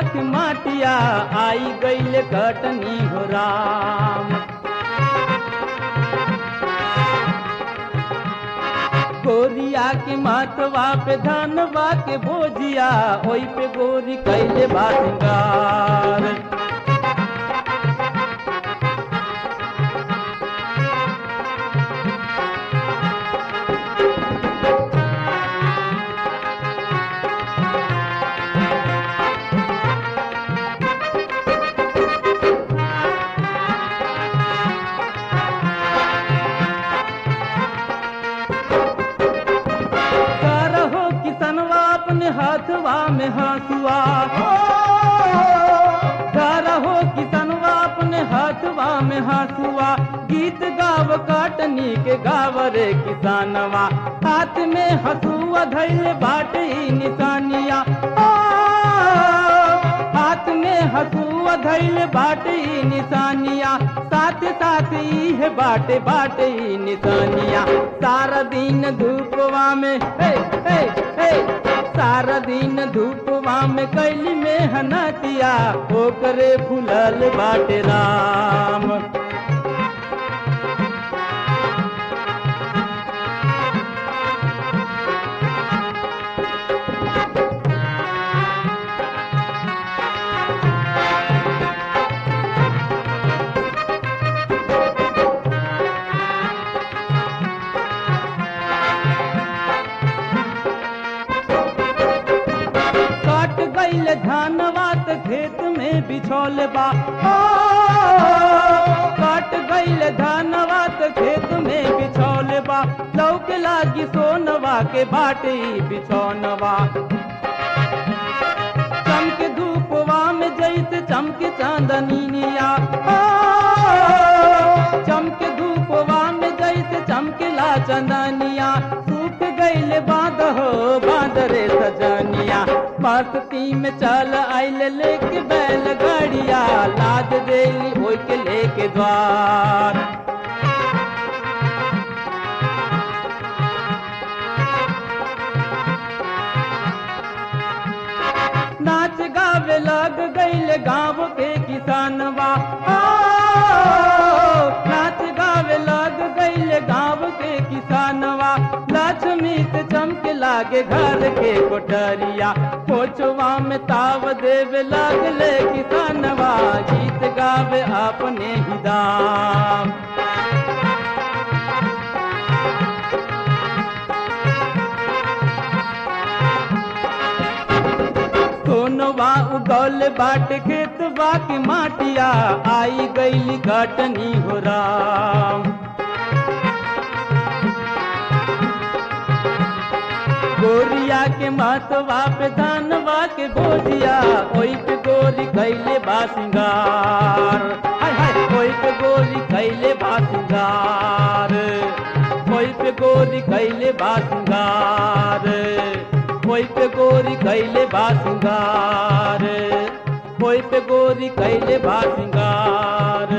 के माटिया आई गईल कटनी हो राम गोरिया के माथवा पे धनवा के बोझिया ओई पे गोरी कैले बासिंगार करहो किसनवा अपने हाथवा में हंसुआ करहो किसनवा अपने हाथवा में हंसुआ गीत गाव काटनी के गाव रे किसानवा हाथ में हंसुआ धैले बाटे ई निशानिया आ, हाथ में हंसुआ धैले बाटे ई निशानिया साथ साथ ई है बाटे बाटे ई निशानिया सारा दिन धूपवा में हे हे हे सारा दिन धूपवा में कैली में हनतिया ओकरे फुलल बाटे राम काट गईल धानवा त खेत में बिछौल बा ओ, काट गईल धानवा त खेत में बिछौल बा लौक लागी सोनवा के बाटे ई बिछौनवा चमके धूपवा में जैसे चमके चांदनिया ओ, चमके धूपवा में जैसे चमकेला चंदनिया सूख गईल बांध हो बांध रे सजनिया मस्ती में चल आइल लेके बैल गाड़िया लाद देली ओई के लेके द्वार नाच गावे लग गईल गाँव के किसानवा आ, नाच गावे लग गईल गाँव के किसानवा लक्ष्मी से चमके लागे घर के कोठरिया कोचवा में ताव देवे लगले किसानवा गीत गावे अपने ही दाम सोनवा उगौल बाट खेत बाकी माटिया आई गईली कटनी हो राम गोरिया के मातवा पे धानवा के बोझिया ओई पे गोरी कैले बासिंगार हाय हाय ओई पे गोरी कैले बासिंगार ओई पे गोरी कैले बासिंगार ओई पे गोरी कैले बासिंगार ओई पे गोरी कैले बासिंगार